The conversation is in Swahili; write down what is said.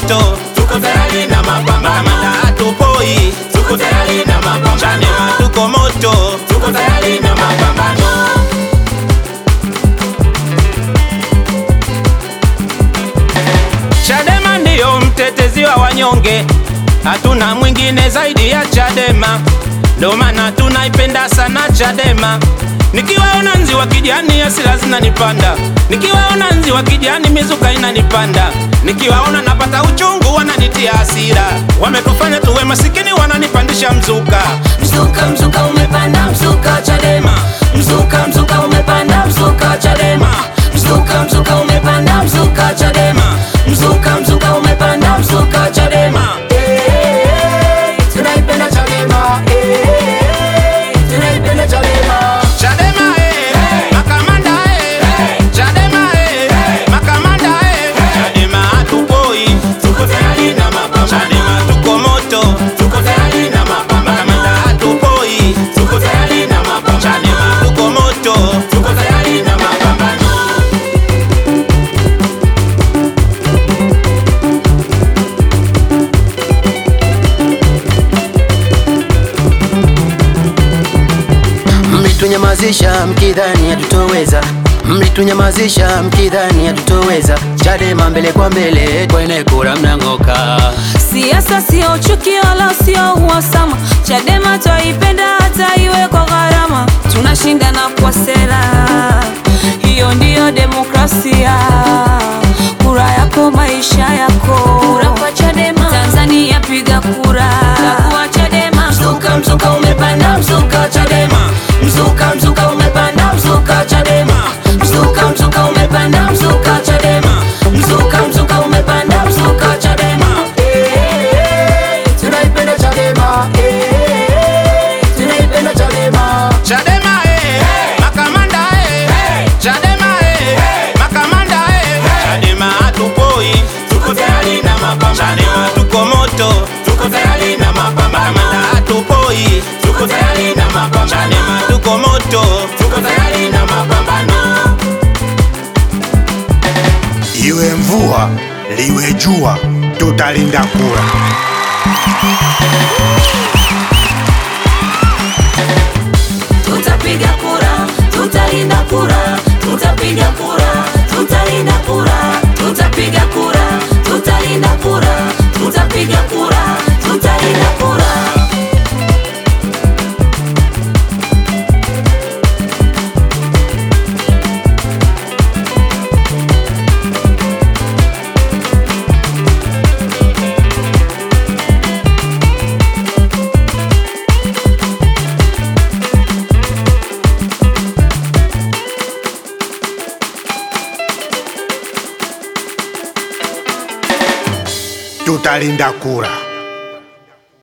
moto, tuko tayari na mapambano, makamanda hatupoi, tuko tayari na mapambano, Chadema tuko moto, tuko tayari na mapambano. Chadema ndiyo mtetezi wa wanyonge, hatuna mwingine zaidi ya Chadema, ndo maana tunaipenda sana Chadema. Nikiwaona nzi wa kijani hasira zinanipanda, nikiwaona nzi wa kijani mizuka inanipanda, nikiwaona napata uchungu wananitia hasira, wametufanya tuwe masikini wananipandisha mzuka. Mzuka, mzuka umepanda, mzuka Chadema. Mzuka, mzuka umepanda, mzuka Chadema. Mzuka, mzuka umepanda, mzuka Chadema. Mzuka, mzuka umepanda, mzuka Chadema. Eh, tunaipenda Chadema. Eh, tunaipenda Chadema. Chadema eh, makamanda eh, Chadema eh, makamanda eh, Chadema hatupoi, Tuko tayari na mapambano. Chadema tuko moto, Tuko tayari na mapambano. makamanda hatupoi, Tuko tayari na mapambano. Chadema tuko moto, Tuko tayari na mapambano. Mlitunyamazisha mkidhani hatutoweza, mlitunyamazisha mkidhani hatutoweza. Chadema mbele kwa mbele, kwenye kura mnang'oka. Siasa sio chuki wala sio uhasama. Chadema twaipenda hata iwe kwa gharama. Tunashindana kwa sera, hiyo ndiyo demokrasia. Kura yako maisha yako, kura kwa Chadema. Tanzania piga kura, chagua Chadema. Mzuka, mzuka umepanda, mzuka Chadema. Mzuka, mzuka umepanda, mzuka Chadema. Mzuka, mzuka umepanda, mzuka Chadema. Mzuka, mzuka umepanda, mzuka Chadema. Eh, tunaipenda Chadema. Eh, tunaipenda Chadema. Chadema eh, makamanda eh, Chadema eh, makamanda eh, Chadema hatupoi, Tuko tayari na mapambano. Chadema tuko moto, Tuko tayari na mapambano. makamanda hatupoi, Tuko tayari na mapambano. Chadema tuko moto. Tuko tayari na mapambano. Iwe mvua liwe jua, tutalinda kura. Tutapiga kura, tutalinda kura, tutapiga kura, tutalinda kura, tutapiga kura, tutalinda kura, tutapiga kura, tutalinda kura. Tutalinda kura.